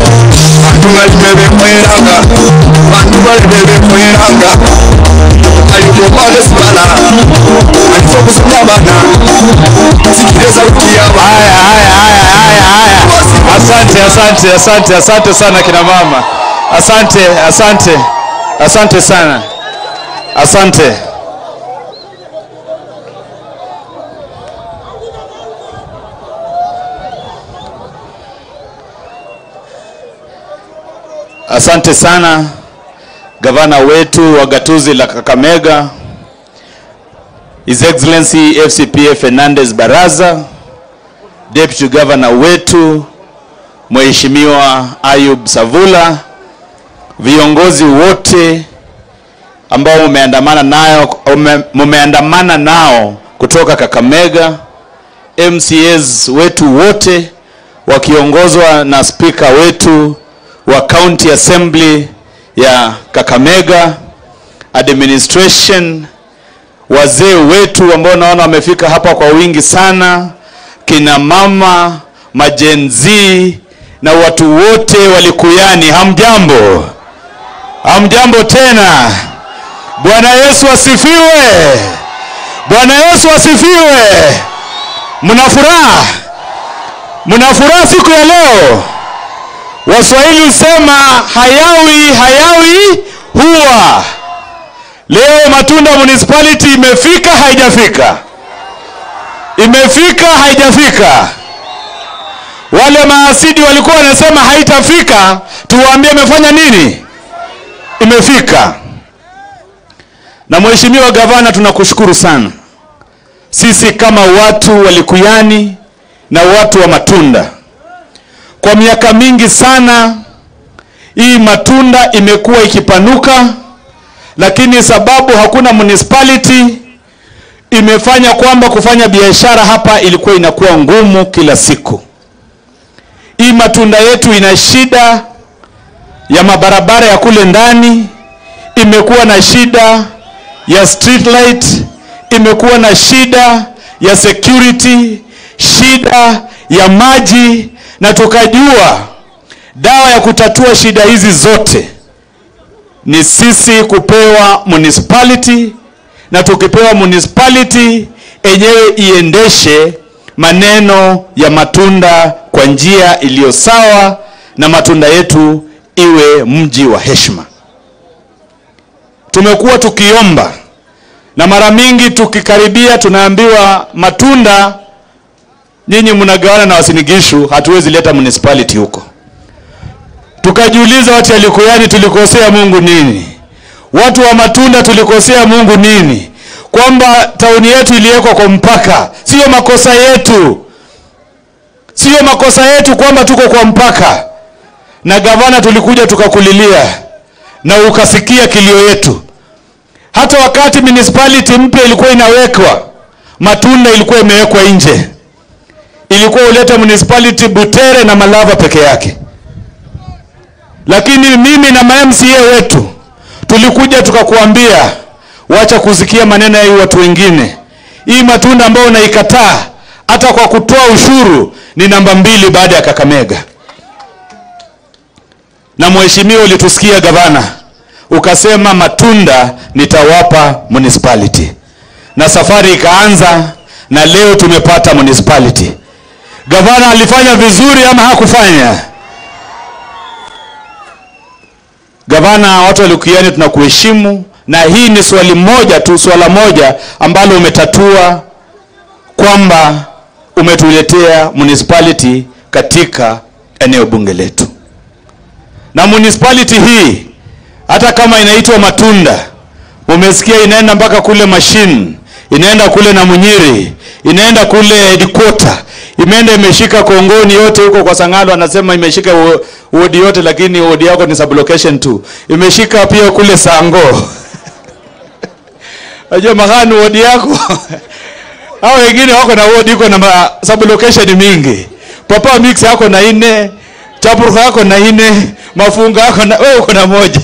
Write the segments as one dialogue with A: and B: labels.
A: bantu balime bemweranga bantu balime bemweranga alikumane sibala alifo kusoma bana sikile sauti ya
B: Haya, haya, haya, haya, haya. Asante, asante, asante, asante sana kina mama. Asante, asante, asante sana, asante. Asante sana gavana wetu wa gatuzi la Kakamega, His Excellency FCPA Fernandez Baraza, Deputy Governor wetu Mheshimiwa Ayub Savula, viongozi wote ambao mumeandamana nayo ume- mumeandamana nao kutoka Kakamega, MCAs wetu wote wakiongozwa na spika wetu wa County Assembly ya Kakamega, administration wazee wetu ambao naona wamefika hapa kwa wingi sana, kina mama, majenzi na watu wote walikuyani, hamjambo? Hamjambo tena. Bwana Yesu asifiwe! Bwana Yesu asifiwe! Mna furaha? Mna furaha siku ya leo? Waswahili husema hayawi hayawi huwa. Leo Matunda Municipality imefika haijafika? Imefika haijafika? Wale maasidi walikuwa wanasema haitafika, tuwaambie imefanya nini? Imefika. Na Mheshimiwa Gavana, tunakushukuru sana. Sisi kama watu wa Likuyani na watu wa Matunda, kwa miaka mingi sana hii Matunda imekuwa ikipanuka lakini sababu hakuna municipality imefanya kwamba kufanya biashara hapa ilikuwa inakuwa ngumu kila siku. Hii Matunda yetu ina shida ya mabarabara ya kule ndani, imekuwa na shida ya street light, imekuwa na shida ya security, shida ya maji, na tukajua dawa ya kutatua shida hizi zote ni sisi kupewa municipality na tukipewa municipality enyewe iendeshe maneno ya matunda kwa njia iliyo sawa na matunda yetu iwe mji wa heshima. Tumekuwa tukiomba na mara mingi tukikaribia tunaambiwa matunda nyinyi mnagawana na wasinigishu, hatuwezi leta municipality huko tukajiuliza watu ya Likuyani tulikosea Mungu nini? Watu wa Matunda tulikosea Mungu nini? Kwamba tauni yetu iliwekwa kwa mpaka, sio makosa yetu, sio makosa yetu kwamba tuko kwa mpaka. Na gavana, tulikuja tukakulilia na ukasikia kilio yetu. Hata wakati municipality mpya ilikuwa inawekwa, Matunda ilikuwa imewekwa nje, ilikuwa ulete municipality Butere na Malava peke yake lakini mimi na ma-MCA wetu tulikuja tukakuambia, wacha kusikia maneno ya hii watu wengine. Hii matunda ambayo unaikataa hata kwa kutoa ushuru ni namba mbili baada ya Kakamega. Na mheshimiwa, ulitusikia gavana, ukasema matunda nitawapa municipality, na safari ikaanza, na leo tumepata municipality. Gavana alifanya vizuri ama hakufanya? Gavana, watu wa Likuyani tunakuheshimu, na hii ni swali moja tu, swala moja ambalo umetatua kwamba umetuletea municipality katika eneo bunge letu, na municipality hii hata kama inaitwa Matunda, umesikia inaenda mpaka kule Machine, inaenda kule na Munyiri, inaenda kule headquarter, imeenda imeshika Kongoni yote huko kwa Sangalo, anasema imeshika wo- wodi yote, lakini wodi yako ni sublocation tu. Imeshika pia kule Sango Unajua mahani wodi yako hao wengine wako na wodi iko na ma- sublocation mingi. Papa mix yako na ine, chapuruka yako na ine, mafunga yako na wewe uko na moja.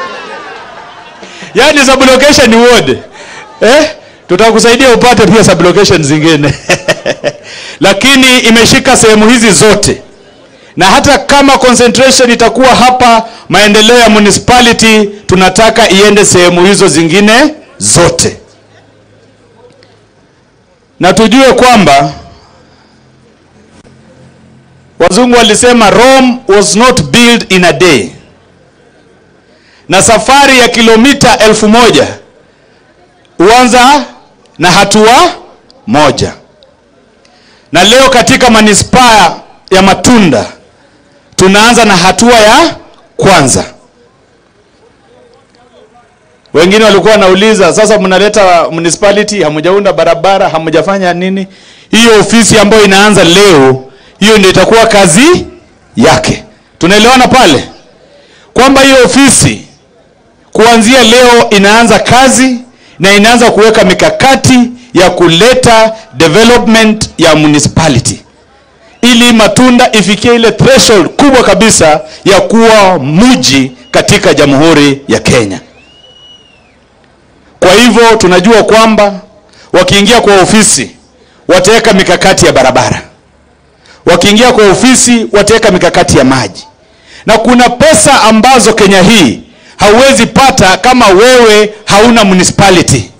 B: Yaani sublocation ni ward. Eh? Tutakusaidia upate pia sublocation zingine. Lakini imeshika sehemu hizi zote. na hata kama concentration itakuwa hapa, maendeleo ya municipality tunataka iende sehemu hizo zingine zote, na tujue kwamba wazungu walisema Rome was not built in a day, na safari ya kilomita elfu moja huanza na hatua moja. Na leo katika manispaa ya Matunda tunaanza na hatua ya kwanza. Wengine walikuwa wanauliza sasa, mnaleta municipality, hamjaunda barabara, hamjafanya nini? Hiyo ofisi ambayo inaanza leo, hiyo ndio itakuwa kazi yake. Tunaelewana pale kwamba hiyo ofisi kuanzia leo inaanza kazi na inaanza kuweka mikakati ya kuleta development ya municipality ili Matunda ifikie ile threshold kubwa kabisa ya kuwa mji katika Jamhuri ya Kenya. Kwa hivyo tunajua kwamba wakiingia kwa ofisi wataweka mikakati ya barabara, wakiingia kwa ofisi wataweka mikakati ya maji, na kuna pesa ambazo Kenya hii hauwezi pata kama wewe hauna municipality.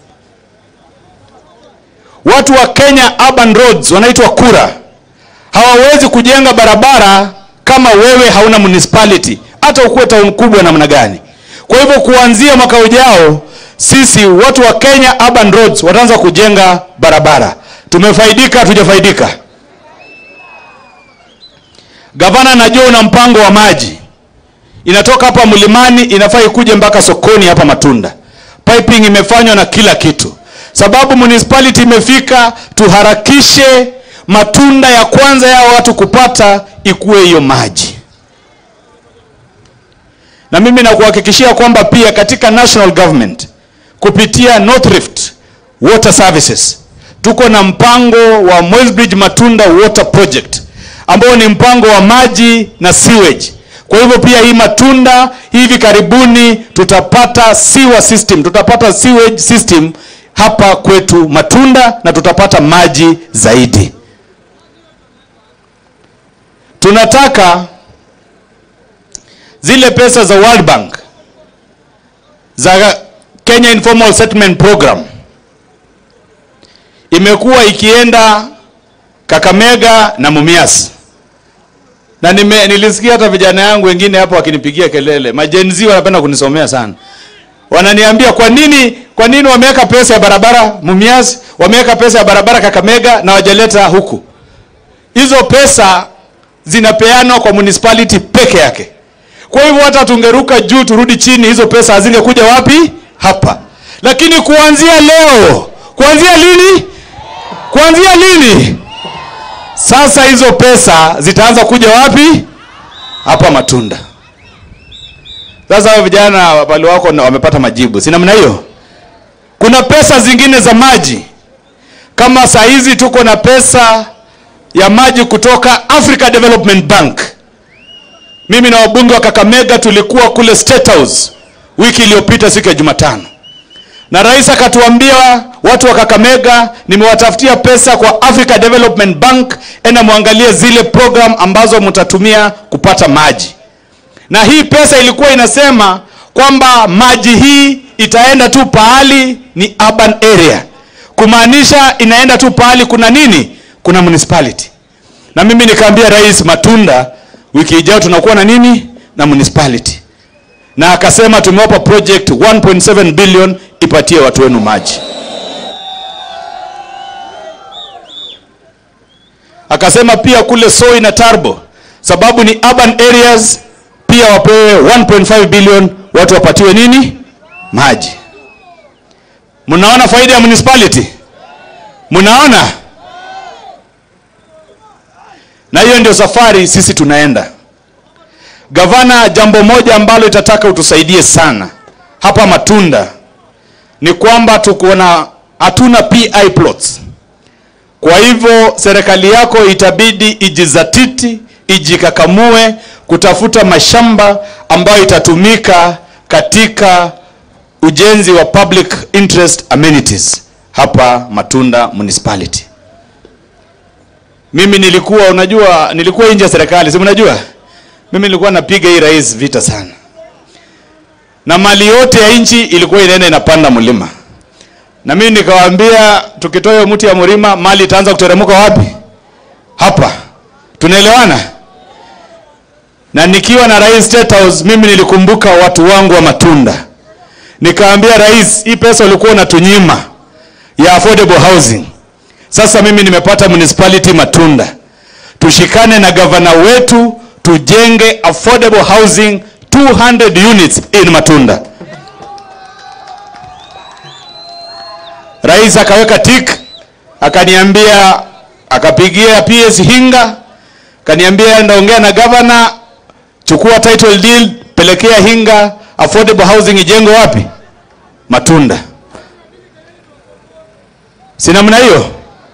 B: Watu wa Kenya urban roads wanaitwa kura, hawawezi kujenga barabara kama wewe hauna municipality, hata ukuwe town kubwa namna gani. Kwa hivyo kuanzia mwaka ujao, sisi watu wa Kenya urban roads wataanza kujenga barabara. Tumefaidika, hatujafaidika? Gavana, najua una mpango wa maji inatoka hapa mlimani inafaa ikuje mpaka sokoni hapa Matunda. Piping imefanywa na kila kitu, sababu municipality imefika. Tuharakishe matunda ya kwanza ya watu kupata ikuwe hiyo maji, na mimi nakuhakikishia kwamba pia katika national government kupitia North Rift Water Services tuko na mpango wa Moi's Matunda Water Project ambao ni mpango wa maji na sewage. Kwa hivyo pia hii Matunda hivi karibuni tutapata sewer system, tutapata sewage system hapa kwetu Matunda na tutapata maji zaidi. Tunataka zile pesa za World Bank za Kenya Informal Settlement Program imekuwa ikienda Kakamega na Mumias na nime, nilisikia hata vijana yangu wengine hapo wakinipigia kelele. Majenzi wanapenda kunisomea sana, wananiambia kwa nini, kwa nini wameweka pesa ya barabara Mumias, wameweka pesa ya barabara Kakamega na wajaleta huku. Hizo pesa zinapeanwa kwa municipality peke yake. Kwa hivyo hata tungeruka juu turudi chini, hizo pesa hazingekuja wapi? Hapa. Lakini kuanzia leo, kuanzia lini? Kuanzia lini? Sasa hizo pesa zitaanza kuja wapi? Hapa Matunda. Sasa hao vijana wale wako wamepata majibu, si namna hiyo? Kuna pesa zingine za maji, kama saa hizi tuko na pesa ya maji kutoka Africa Development Bank. Mimi na wabunge wa Kakamega tulikuwa kule State House wiki iliyopita siku ya Jumatano, na rais akatuambia watu wa Kakamega, nimewatafutia pesa kwa Africa Development Bank, enda muangalie zile program ambazo mtatumia kupata maji. Na hii pesa ilikuwa inasema kwamba maji hii itaenda tu pahali ni urban area, kumaanisha inaenda tu pahali kuna nini, kuna municipality. Na mimi nikaambia rais, Matunda wiki ijayo tunakuwa na nini na municipality, na akasema tumewapa project 1.7 billion ipatie watu wenu maji. Akasema pia kule Soi na Tarbo, sababu ni urban areas, pia wapewe 1.5 billion watu wapatiwe nini maji. Mnaona faida ya municipality? Mnaona? Na hiyo ndio safari sisi tunaenda. Gavana, jambo moja ambalo itataka utusaidie sana hapa Matunda ni kwamba tuko na hatuna PI plots. Kwa hivyo serikali yako itabidi ijizatiti, ijikakamue kutafuta mashamba ambayo itatumika katika ujenzi wa public interest amenities hapa Matunda municipality. mimi nilikuwa unajua nilikuwa nje ya serikali si mnajua mimi nilikuwa napiga hii rais vita sana na mali yote ya nchi ilikuwa inaenda inapanda mlima na mimi nikawaambia tukitoa hiyo mti ya mlima mali itaanza kuteremka wapi hapa tunaelewana na nikiwa na rais State House mimi nilikumbuka watu wangu wa matunda nikaambia rais hii pesa ulikuwa unatunyima ya affordable housing sasa mimi nimepata municipality matunda tushikane na gavana wetu tujenge affordable housing 200 units in matunda rais akaweka tik akaniambia akapigia ps hinga akaniambia ndaongea na gavana chukua title deed pelekea hinga affordable housing ijengwe wapi matunda si namna hiyo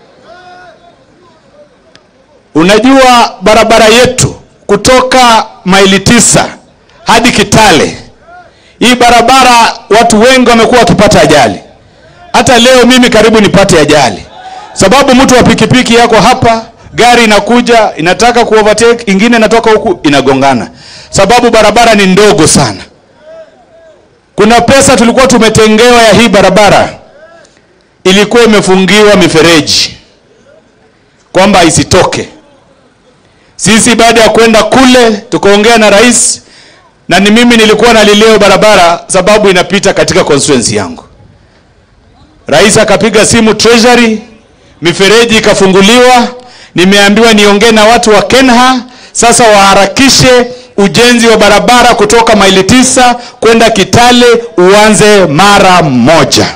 B: unajua barabara yetu kutoka maili tisa hadi kitale hii barabara watu wengi wamekuwa wakipata ajali hata leo mimi karibu nipate ajali sababu mtu wa pikipiki yako hapa gari inakuja inataka kuovertake ingine inatoka huku inagongana sababu barabara ni ndogo sana kuna pesa tulikuwa tumetengewa ya hii barabara ilikuwa imefungiwa mifereji kwamba isitoke sisi baada ya kwenda kule tukaongea na rais na ni mimi nilikuwa nalileo barabara sababu inapita katika constituency yangu rais akapiga simu treasury mifereji ikafunguliwa nimeambiwa niongee na watu wa kenha sasa waharakishe ujenzi wa barabara kutoka maili tisa kwenda kitale uanze mara moja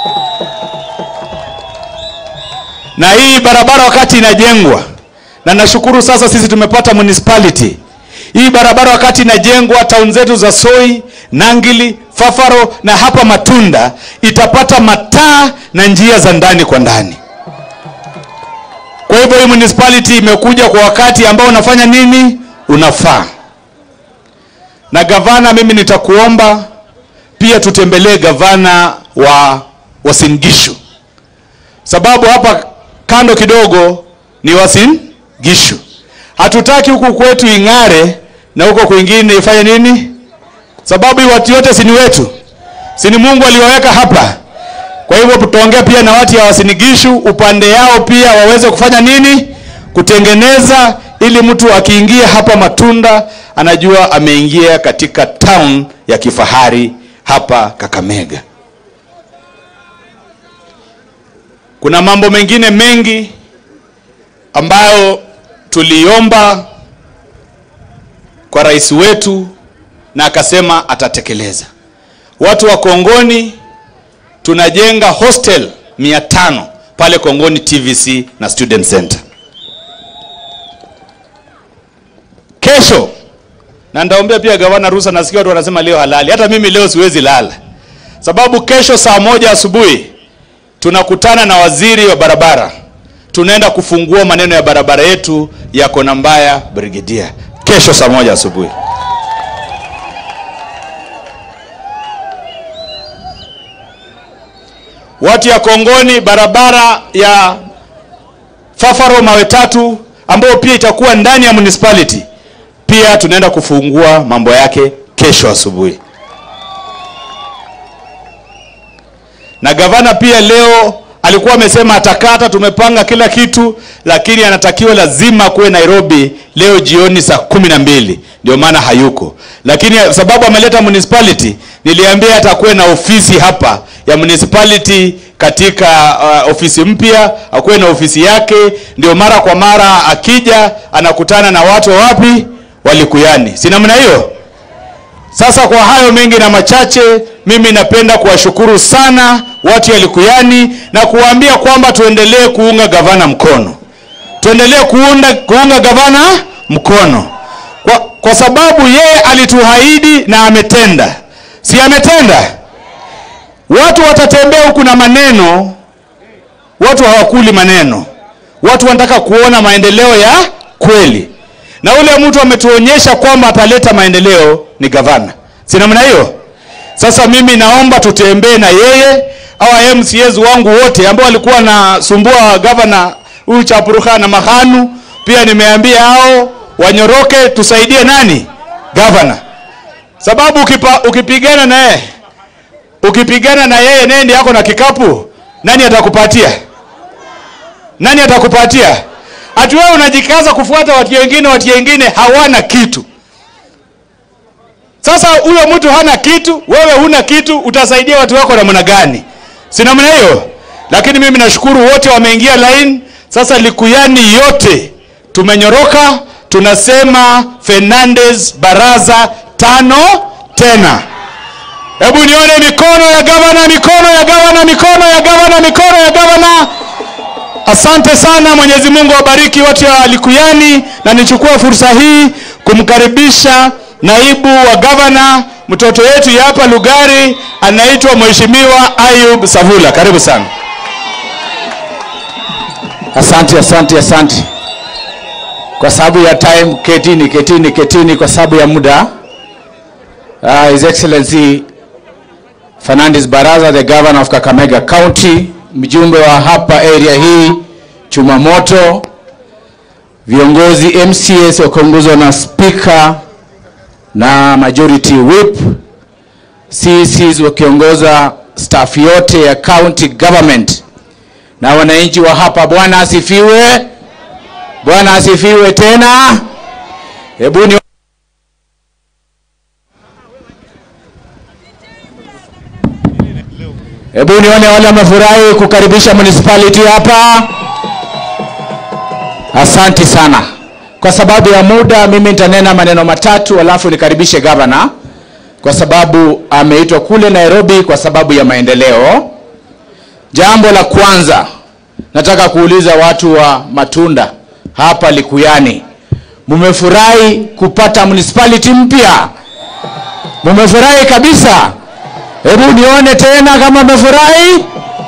B: na hii barabara wakati inajengwa na nashukuru sasa sisi tumepata municipality hii barabara wakati inajengwa town zetu za soi nangili fafaro na hapa matunda itapata mataa na njia za ndani kwa ndani kwa hivyo hii municipality imekuja kwa wakati ambao unafanya nini unafaa na gavana mimi nitakuomba pia tutembelee gavana wa wasingishu sababu hapa kando kidogo ni wasin gishu hatutaki huku kwetu ing'are na huko kwingine ifanye nini sababu hii watu yote sini wetu sini mungu aliwaweka hapa kwa hivyo tutaongea pia na watu ya wasinigishu upande yao pia waweze kufanya nini kutengeneza ili mtu akiingia hapa matunda anajua ameingia katika town ya kifahari hapa kakamega kuna mambo mengine mengi ambayo tuliomba kwa rais wetu na akasema atatekeleza watu wa kongoni tunajenga hostel mia tano pale kongoni tvc na student center kesho na ndaombea pia gavana rusa nasikia watu wanasema leo halali hata mimi leo siwezi lala sababu kesho saa moja asubuhi tunakutana na waziri wa barabara tunaenda kufungua maneno ya barabara yetu ya kona mbaya brigedia kesho saa moja asubuhi watu ya kongoni barabara ya fafaro mawe tatu ambayo pia itakuwa ndani ya municipality pia tunaenda kufungua mambo yake kesho asubuhi na gavana pia leo alikuwa amesema atakata tumepanga kila kitu lakini anatakiwa lazima kuwe nairobi leo jioni saa kumi na mbili ndio maana hayuko lakini sababu ameleta municipality niliambia atakuwe na ofisi hapa ya municipality katika uh, ofisi mpya akuwe na ofisi yake ndio mara kwa mara akija anakutana na watu wa wapi walikuyani si namna hiyo sasa kwa hayo mengi na machache mimi napenda kuwashukuru sana watu ya likuyani na kuwaambia kwamba tuendelee kuunga gavana mkono tuendelee kuunda, kuunga gavana mkono kwa, kwa sababu yeye alituhaidi na ametenda si ametenda watu watatembea huku na maneno watu hawakuli maneno watu wanataka kuona maendeleo ya kweli na ule mtu ametuonyesha kwamba ataleta maendeleo ni gavana si namna hiyo sasa mimi naomba tutembee na yeye awa mcs wangu wote ambao walikuwa nasumbua gavana huyu Chapruka na Mahanu pia nimeambia hao wanyoroke, tusaidie nani gavana, sababu ukipa, ukipigana na yeye ukipigana na yeye nendi yako na kikapu, nani atakupatia? Nani atakupatia? Ati wewe unajikaza kufuata watu wengine, watu wengine hawana kitu. Sasa huyo mtu hana kitu, wewe huna kitu, utasaidia watu wako namna gani? Si namna hiyo. Lakini mimi nashukuru wote wameingia line. Sasa Likuyani yote tumenyoroka, tunasema Fernandez Baraza tano tena. Hebu nione mikono ya gavana, mikono ya gavana, mikono ya gavana, mikono ya gavana. Asante sana, Mwenyezi Mungu awabariki watu wa Likuyani, na nichukue fursa hii kumkaribisha naibu wa gavana mtoto yetu ya hapa Lugari, anaitwa Mheshimiwa Ayub Savula. Karibu sana.
C: Asante, asante, asante. Kwa sababu ya time, ketini, ketini, ketini, kwa sababu ya muda. Uh, His Excellency Fernandes Baraza, the governor of Kakamega County, mjumbe wa hapa area hii, chuma moto, viongozi MCS wakiongozwa na speaker na majority whip, CCs wakiongoza staff yote ya county government na wananchi wa hapa. Bwana asifiwe, Bwana asifiwe tena. Hebu ni hebu nione wale wamefurahi kukaribisha municipality hapa. Asanti sana. Kwa sababu ya muda, mimi nitanena maneno matatu, alafu nikaribishe gavana, kwa sababu ameitwa kule Nairobi kwa sababu ya maendeleo. Jambo la kwanza nataka kuuliza watu wa matunda hapa Likuyani, mumefurahi kupata municipality mpya? Mumefurahi kabisa? Hebu nione tena kama mmefurahi.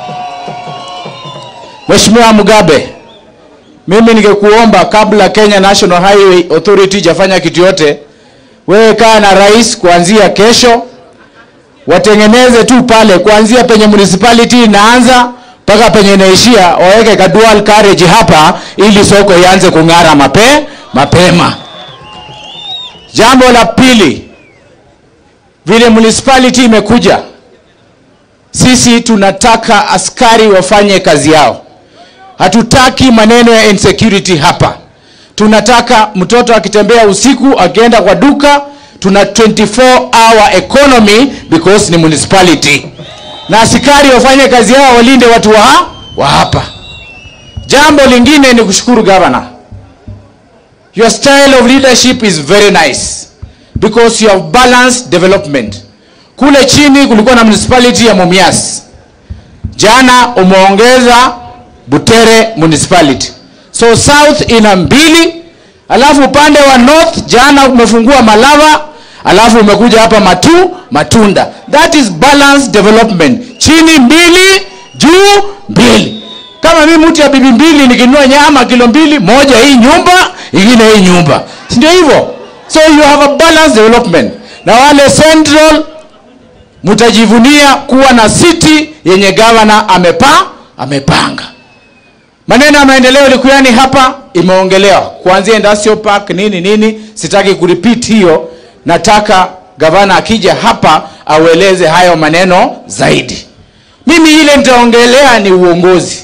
C: Mheshimiwa Mugabe, mimi ningekuomba kabla Kenya National Highway Authority jafanya kitu yote, wewe kaa na rais kuanzia kesho watengeneze tu pale kuanzia penye municipality inaanza mpaka penye inaishia, waweke ka dual carriage hapa ili soko ianze kung'ara mape mapema. Jambo la pili, vile municipality imekuja, sisi tunataka askari wafanye kazi yao. Hatutaki maneno ya insecurity hapa. Tunataka mtoto akitembea usiku akienda kwa duka tuna 24 hour economy because ni municipality, na askari wafanye kazi yao, walinde watu wa, wa hapa. Jambo lingine ni kushukuru governor, your style of leadership is very nice because you have balanced development. Kule chini kulikuwa na municipality ya Mumias, jana umeongeza Butere municipality, so south ina mbili alafu upande wa north jana umefungua Malava, alafu umekuja hapa Matu Matunda. That is balanced development, chini mbili juu mbili. Kama mimi mtu ya bibi mbili nikinunua nyama kilo mbili, moja hii nyumba, ingine hii nyumba, si ndio hivyo? So you have a balanced development. Na wale central mtajivunia kuwa na city yenye governor amepa amepanga maneno ya maendeleo Likuyani hapa imeongelewa kuanzia industrial park nini nini, sitaki kurepeat hiyo. Nataka gavana akija hapa aueleze hayo maneno zaidi. Mimi ile nitaongelea ni uongozi.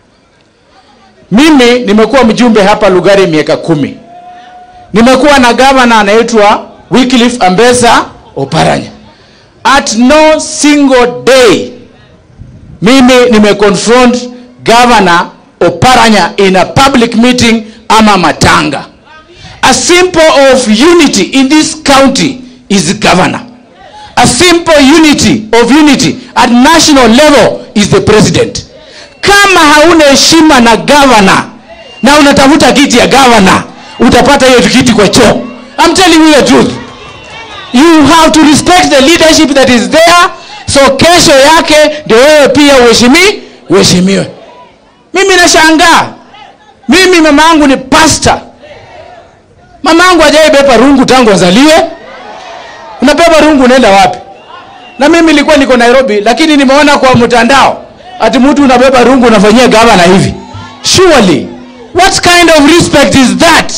C: Mimi nimekuwa mjumbe hapa Lugari miaka kumi, nimekuwa na gavana anaitwa Wycliffe Ambesa Oparanya. At no single day mimi nimeconfront governor Oparanya in a public meeting ama matanga. A symbol of unity in this county is governor. A simple unity of unity at national level is the president. Kama hauna heshima na governor na unatafuta kiti ya governor, utapata hiyo kiti kwa choo. I'm telling you the truth. You have to respect the leadership that is there. So kesho yake ndio wewe pia uheshimi uheshimiwe. Mimi nashangaa, mimi mama yangu ni pasta, mama yangu hajaibeba rungu tangu azaliwe. Unabeba rungu unaenda wapi? Na mimi nilikuwa niko Nairobi, lakini nimeona kwa mtandao ati mtu unabeba rungu unafanyia gavana hivi. Surely what kind of respect is that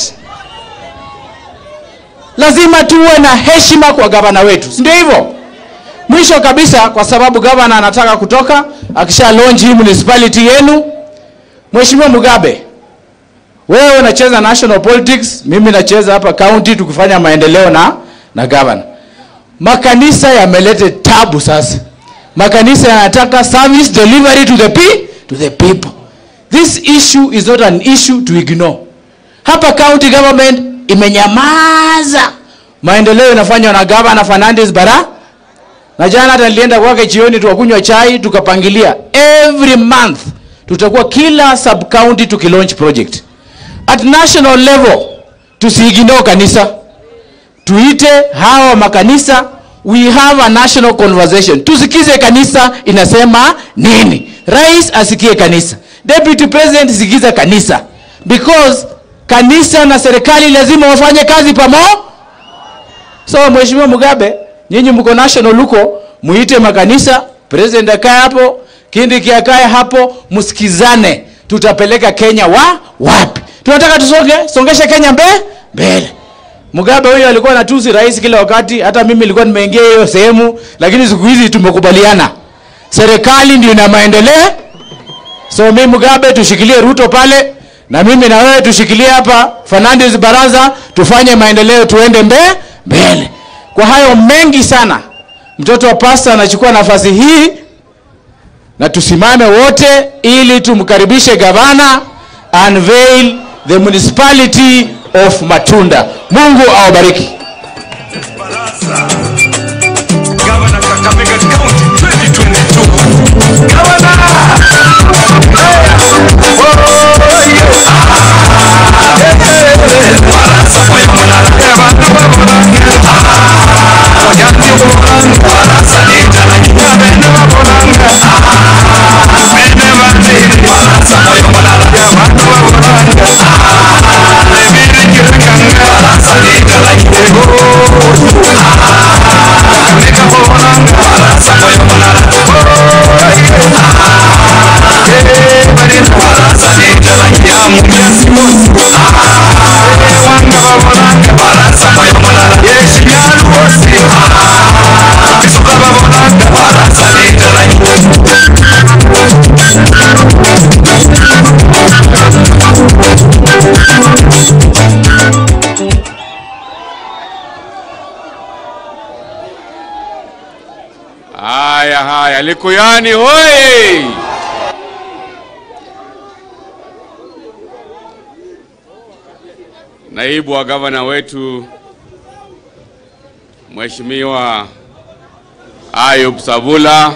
C: lazima tuwe na heshima kwa gavana wetu si ndio hivyo mwisho kabisa kwa sababu gavana anataka kutoka akisha launch hii municipality yenu mheshimiwa mugabe wewe unacheza national politics mimi nacheza hapa county tukifanya maendeleo na na gavana makanisa yamelete tabu sasa makanisa yanataka service delivery to the, pe to the people this issue is not an issue to ignore hapa county government imenyamaza maendeleo inafanywa na gavana fernandes bara na jana hata nilienda kwake jioni tukakunywa chai tukapangilia every month tutakuwa kila sub county tukilaunch project at national level tusiiginoo kanisa tuite hawa makanisa we have a national conversation tusikize kanisa inasema nini rais asikie kanisa deputy president sikiza kanisa because kanisa na serikali lazima wafanye kazi pamo so mheshimiwa mugabe nyinyi mko national huko muite makanisa president akae hapo kindiki akae hapo msikizane tutapeleka kenya wa wapi tunataka tusonge songeshe kenya mbe mbele Mugabe huyo alikuwa anatusi rais kila wakati, hata mimi nilikuwa nimeingia hiyo sehemu, lakini siku hizi tumekubaliana, serikali ndio ina maendeleo. So mimi Mugabe tushikilie Ruto pale, na mimi na wewe tushikilie hapa Fernandes Baraza, tufanye maendeleo, tuende mbe mbele. Kwa hayo mengi sana, mtoto wa pasta anachukua nafasi hii, na tusimame wote ili tumkaribishe gavana unveil the municipality of Matunda. Mungu awabariki.
A: Governor Kakamega County 2022. Governor!
B: Haya haya, Likuyani hoi! Naibu wa gavana wetu Mheshimiwa Ayub Savula,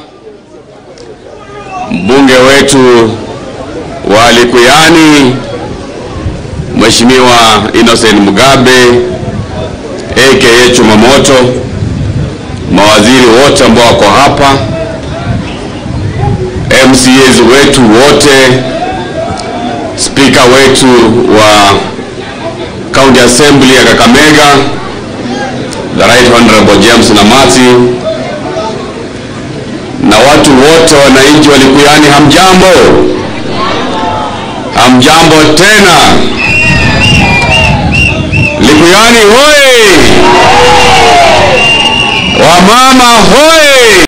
B: mbunge wetu wa Likuyani Mheshimiwa Innocent Mugabe aka Chumamoto, mawaziri wote ambao wako hapa, MCAs wetu wote, spika wetu wa County Assembly ya Kakamega, the Right Honorable James Namati, na watu wote wananchi wa Likuyani, hamjambo? Hamjambo tena. Likuyani hoye! Wamama hoye!